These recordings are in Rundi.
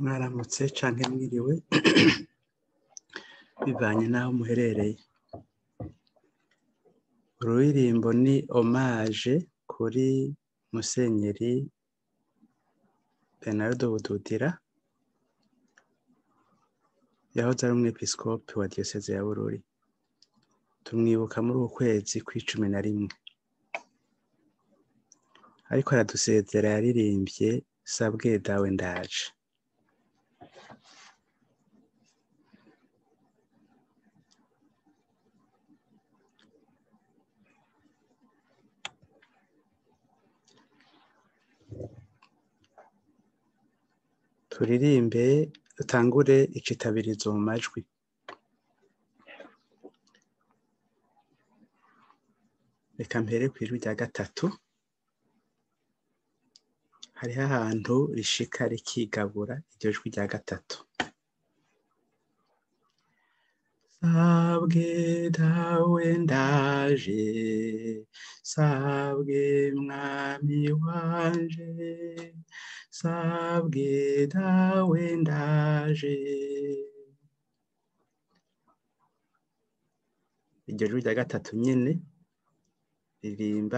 mwaramutse canke mwiriwe bivanye n'aho muherereye ururirimbo ni omaje kuri musenyeri benardo bududira yahoze ari umwepiskopi wa diyoseze ya bururi tumwibuka muri uku kwezi kw'icumi na rimwe ariko aradusezera yaririmbye sabwe dawe ndaje turirimbe dutangure icitabirizo mu majwi reka mpere kw'ijwi rya gatatu hariho ahantu rishika rikigabura iryo jwi rya gatatu sabwe dawe ndaje sabwe mwami wanje sabwe dawe ndaje iryo jwi rya gatatu nyene ririmba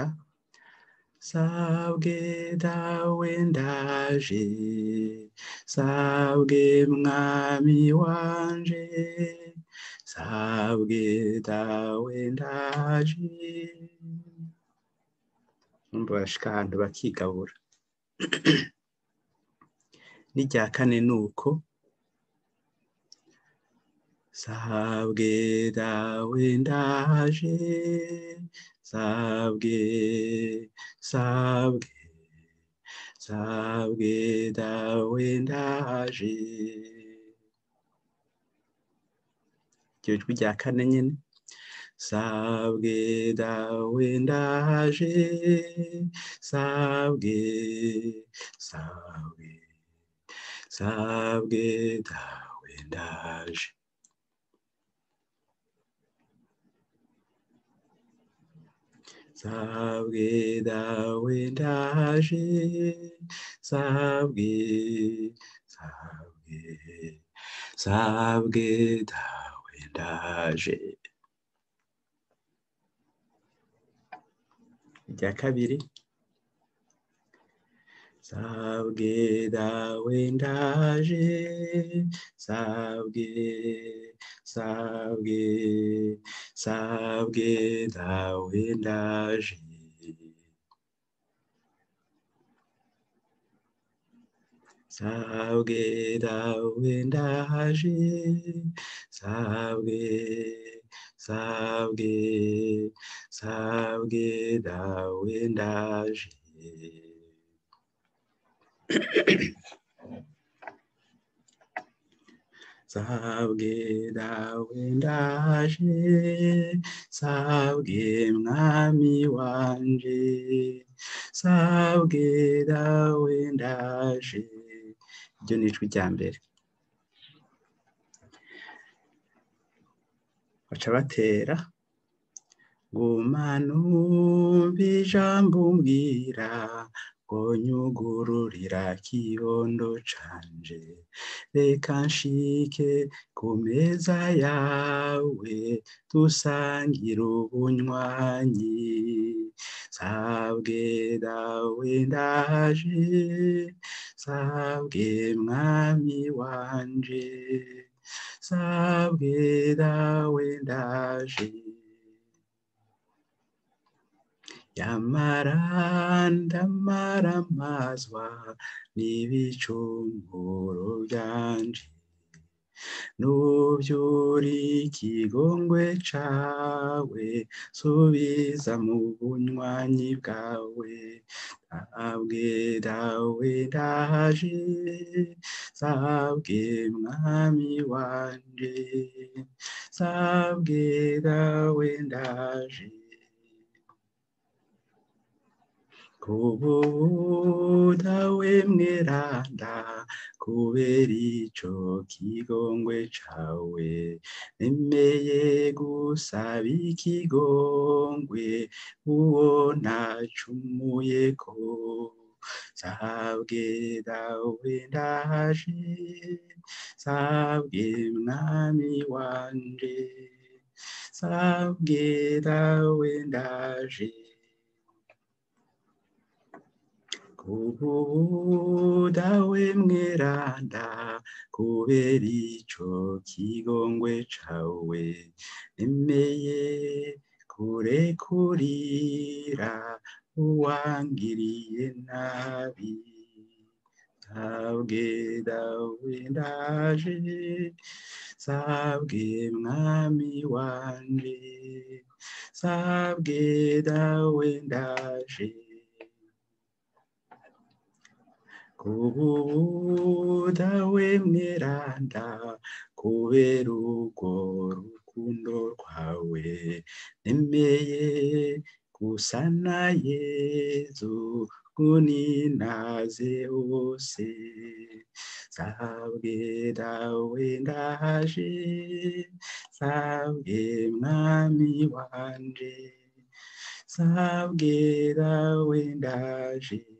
sabwe dawe ndaje sabwe mwami wanje sabwe dawe ndaje numva barashika ahantu bakigabura n'irya kane nuko sabwe dawe ndaje sabwe sabwe sabwe dawe ndaje iryo jwi rya kane nyene sabwe dawe ndaje sabwe sabwe sabwe dawe ndaje sabwe dawe ndaje sabwe sabwe sabwe dawe ndaje irya kabiri sabwe dawe ndaje sabwe sabwe sabwe dawe ndaje sabwe dawe ndaje sabwe sabwe sabwe dawe ndaje sabwe dawe ndaje sabwe mwami wanje sabwe dawe ndaje iryo ni ijwi rya mbere baca batera guma numva ijambo umbwira ngo nyugururira kibondo canje reka nshike ku meza yawe dusangire ubunywanyi sabwe dawe ndaje sabwe mwami wanje sabwe dawe ndaje yamara ndamaramazwa n'ibicumuro byanje nuvyura ikigongwe cawe subiza mu bunywanyi bwawe sabwe dawe ndaje sabwe mwami wanje sabwe dawe ndaje kubudawe mweranda kubera ico kigongwe cawe nemeye gusaba ikigongwe uwo ntacumuyeko sabwe dawe ndaje sabwe mwami wanje sabwe dawe ndaje kubu dawe mweranda kubera ico kigongwe cawe nemeye kurekurira uwangiriye nabi sabwe dawe ndaje sabwe mwami wanje sabwe dawe ndaje kubu dawe mweranda kubera urwo rukundo rwawe nemeye gusa na yezu kuninaze hose sabwe dawe ndaje sabwe mwami wanje sabwe dawe ndaje